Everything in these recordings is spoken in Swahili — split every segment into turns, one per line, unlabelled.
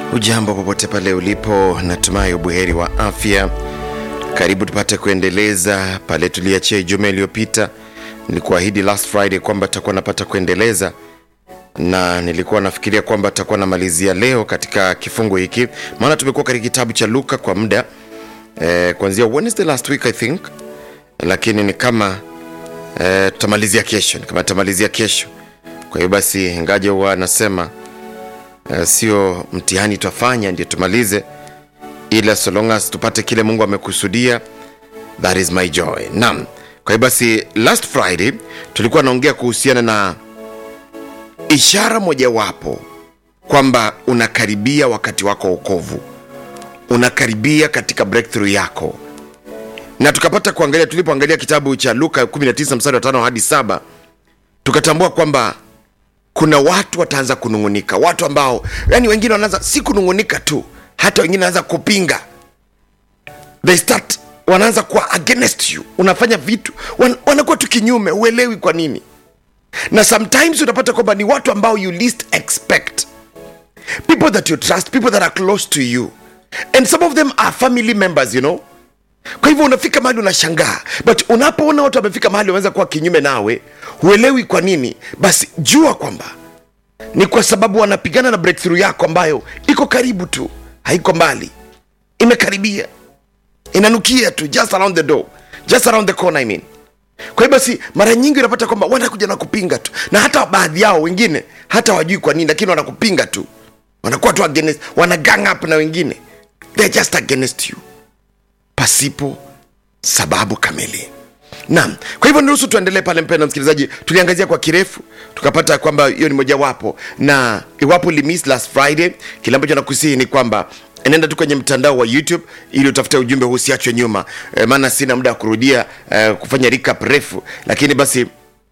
Ujambo popote pale ulipo, natumai ubuheri wa afya. Karibu tupate kuendeleza pale tuliachia Ijumaa iliyopita. Nilikuahidi last Friday kwamba takuwa napata kuendeleza, na nilikuwa nafikiria kwamba takuwa namalizia leo katika kifungu hiki, maana tumekuwa katika kitabu cha Luka kwa muda eh, kuanzia Wednesday last week I think, lakini ni kama eh, tutamalizia kesho, ni kama tutamalizia kesho. Kwa hiyo basi, ingaje huwa anasema Uh, sio mtihani twafanya ndio tumalize, ila so long as tupate kile Mungu amekusudia, that is my joy. Naam, kwa hiyo basi, last Friday tulikuwa naongea kuhusiana na ishara mojawapo kwamba unakaribia wakati wako wa wokovu, unakaribia katika breakthrough yako, na tukapata kuangalia, tulipoangalia kitabu cha Luka 19 mstari wa 5 hadi 7 tukatambua kwamba kuna watu wataanza kunung'unika, watu ambao yani wengine wanaanza si kunung'unika tu, hata wengine wanaanza kupinga, they start wanaanza kuwa against you, unafanya vitu wan, wanakuwa tu kinyume, uelewi kwa nini, na sometimes unapata kwamba ni watu ambao you least expect, people that you trust, people that are close to you and some of them are family members you know kwa hivyo unafika mahali unashangaa, but unapoona watu wamefika mahali wameweza kuwa kinyume nawe, huelewi kwa nini, basi jua kwamba ni kwa sababu wanapigana na breakthrough yako ambayo iko karibu tu, haiko mbali, imekaribia, inanukia tu, just around the door, just around the corner I mean. Kwa hiyo basi, mara nyingi unapata kwamba wanakuja na kupinga tu, na hata baadhi yao wengine hata wajui kwa nini, lakini wanakupinga tu, wanakuwa tu against, wana gang up na wengine, they're just against you pasipo sababu kamili. Naam, kwa hivyo niruhusu tuendelee pale, mpendwa msikilizaji. Tuliangazia kwa kirefu, tukapata kwamba hiyo ni mojawapo, na iwapo ulimiss last Friday, kile ambacho nakusihi ni kwamba nenda tu kwenye mtandao wa YouTube ili utafute ujumbe huu, usiachwe nyuma e, maana sina muda wa kurudia e, kufanya recap refu, lakini basi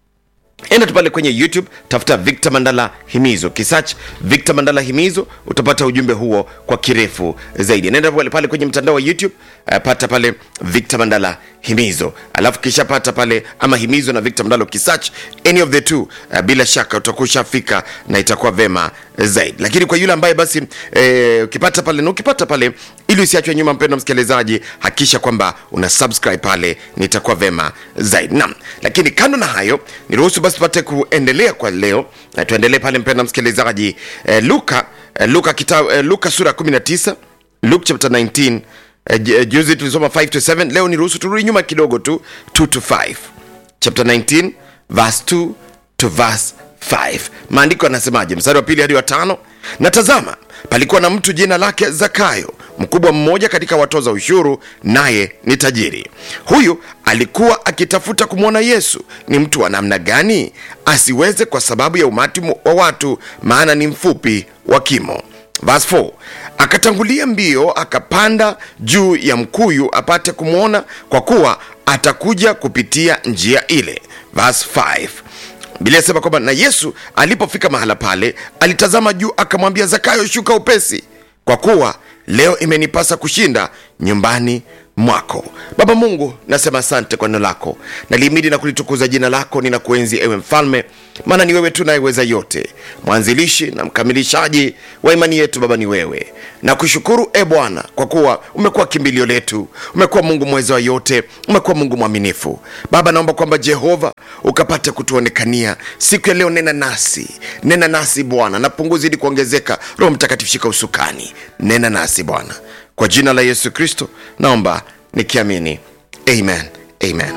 enda tu pale kwenye youtube tafuta victor mandala himizo kisearch victor mandala himizo utapata ujumbe huo kwa kirefu zaidi nenda pale, pale kwenye mtandao wa youtube uh, pata pale victor mandala himizo alafu kisha pata pale ama himizo na victor mandala ukisearch any of the two uh, bila shaka utakuwa ushafika na itakuwa vema zaidi lakini kwa yule ambaye basi eh, ukipata pale na ukipata pale ili usiachwe nyuma mpendo msikilizaji hakikisha kwamba una subscribe pale nitakuwa vema zaidi naam lakini kando na hayo niruhusu basi tupate kuendelea kwa leo na tuendelee pale mpendo msikilizaji eh, luka eh, luka, kita, eh, luka sura 19 luke chapter 19 eh, ju- eh, juzi tulisoma 5 to 7 leo niruhusu turudi nyuma kidogo tu 2 to 5 chapter 19 verse 2 to verse 5 maandiko yanasemaje mstari wa pili hadi wa tano na tazama palikuwa na mtu jina lake zakayo mkubwa mmoja katika watoza ushuru naye ni tajiri huyu alikuwa akitafuta kumwona yesu ni mtu wa namna gani asiweze kwa sababu ya umati mu- wa watu maana ni mfupi wa kimo Verse 4 akatangulia mbio akapanda juu ya mkuyu apate kumwona kwa kuwa atakuja kupitia njia ile Verse 5 Biblia inasema kwamba na Yesu alipofika mahala pale alitazama juu akamwambia Zakayo, shuka upesi, kwa kuwa leo imenipasa kushinda nyumbani mwako. Baba Mungu, nasema asante kwa neno lako, nalihimidi na kulitukuza jina lako. Ninakuenzi ewe Mfalme, maana ni wewe tu nayeweza yote, mwanzilishi na mkamilishaji wa imani yetu. Baba ni wewe. Nakushukuru e Bwana kwa kuwa umekuwa kimbilio letu, umekuwa Mungu mweza wa yote, umekuwa Mungu mwaminifu. Baba, naomba kwamba Jehova ukapate kutuonekania siku ya leo. Nena nasi, nena nasi Bwana, na punguzi ili kuongezeka. Roho Mtakatifu, shika usukani, nena nasi Bwana, kwa jina la Yesu Kristo naomba nikiamini, amen, amen.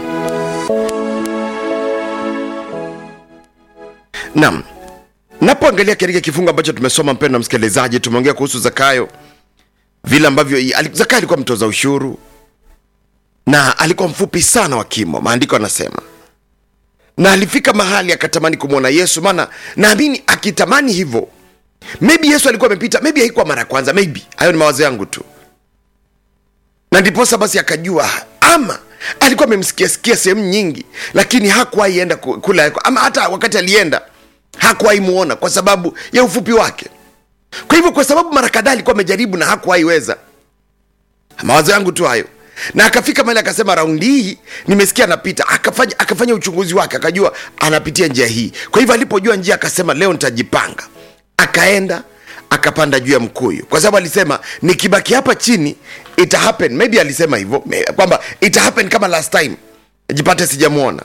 Naam, napoangalia katika kifungu ambacho tumesoma, mpendo msikilizaji, tumeongea kuhusu Zakayo, vile ambavyo ali- Zakayo alikuwa mtoza ushuru na alikuwa mfupi sana wa kimo, maandiko anasema na alifika mahali akatamani kumwona Yesu, maana naamini akitamani hivyo, maybe Yesu alikuwa amepita, maybe haikuwa mara ya kwanza, maybe hayo ni mawazo yangu tu, na ndiposa basi akajua, ama alikuwa amemsikia sikia sehemu nyingi, lakini hakuwahi enda ku- kula, ama hata wakati alienda hakuwahi muona kwa sababu ya ufupi wake. Kwa hivyo, kwa sababu mara kadhaa alikuwa amejaribu na hakuwahi weza, mawazo yangu tu hayo na akafika mahali akasema raundi hii nimesikia anapita akafanya, akafanya uchunguzi wake akajua anapitia njia hii kwa hivyo alipojua njia akasema leo nitajipanga akaenda akapanda juu ya mkuyu kwa sababu alisema nikibaki hapa chini ita happen maybe alisema hivyo may- kwamba ita happen kama last time jipate sijamwona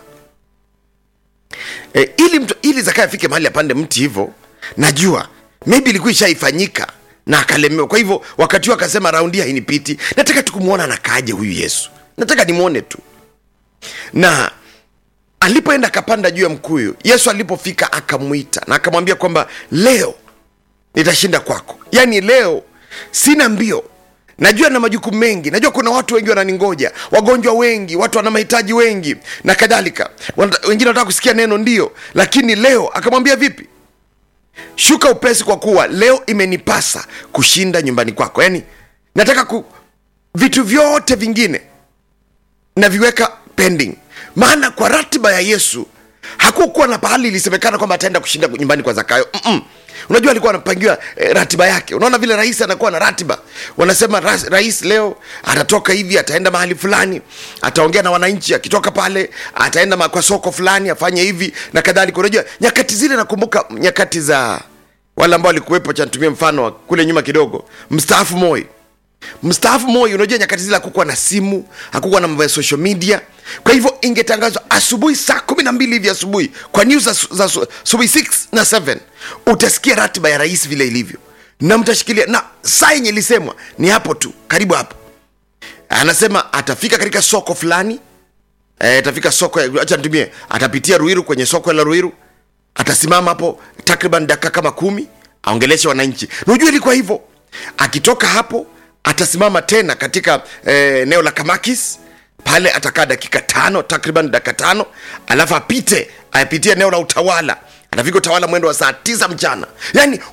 e, ili mtu ili zakayo afike mahali apande mti hivyo najua maybe ilikuwa ishaifanyika na akalemewa kwa hivyo wakati huo akasema raundi hainipiti nataka tukumwona anakaaje huyu yesu nataka nimwone tu na alipoenda akapanda juu ya mkuyu yesu alipofika akamwita na akamwambia kwamba leo nitashinda kwako yaani leo sina mbio najua na majukumu mengi najua kuna watu wengi wananingoja wagonjwa wengi watu wana mahitaji wengi na kadhalika Wanata- wengine wanataka kusikia neno ndio lakini leo akamwambia vipi shuka upesi kwa kuwa leo imenipasa kushinda nyumbani kwako yaani nataka ku vitu vyote vingine naviweka pending maana kwa ratiba ya yesu hakukuwa na pahali ilisemekana kwamba ataenda kushinda nyumbani kwa zakayo Mm-mm. unajua alikuwa anapangiwa eh, ratiba yake unaona vile rais anakuwa na ratiba wanasema rais, rais leo atatoka hivi ataenda mahali fulani ataongea na wananchi akitoka pale ataenda ma- kwa soko fulani afanye hivi na kadhalika unajua nyakati zile nakumbuka nyakati za wale ambao walikuwepo cha nitumie mfano wa kule nyuma kidogo mstaafu moi mstaafu moi unajua nyakati zile hakukuwa na simu hakukuwa na mambo ya social media kwa hivyo ingetangazwa asubuhi saa kumi na mbili hivi asubuhi kwa news za, za asubuhi 6 na 7 utasikia ratiba ya rais vile ilivyo na mtashikilia na saa yenye ilisemwa ni hapo tu karibu hapo anasema atafika katika soko fulani eh, atafika soko ya- acha nitumie atapitia ruiru kwenye soko la ruiru atasimama hapo takriban dakika kama kumi aongeleshe wananchi na ujua ilikuwa hivyo akitoka hapo atasimama tena katika eh, eneo la kamakis pale atakaa dakika tano takriban dakika tano alafu apite apitie eneo la utawala atafika utawala mwendo wa saa tisa mchana yaani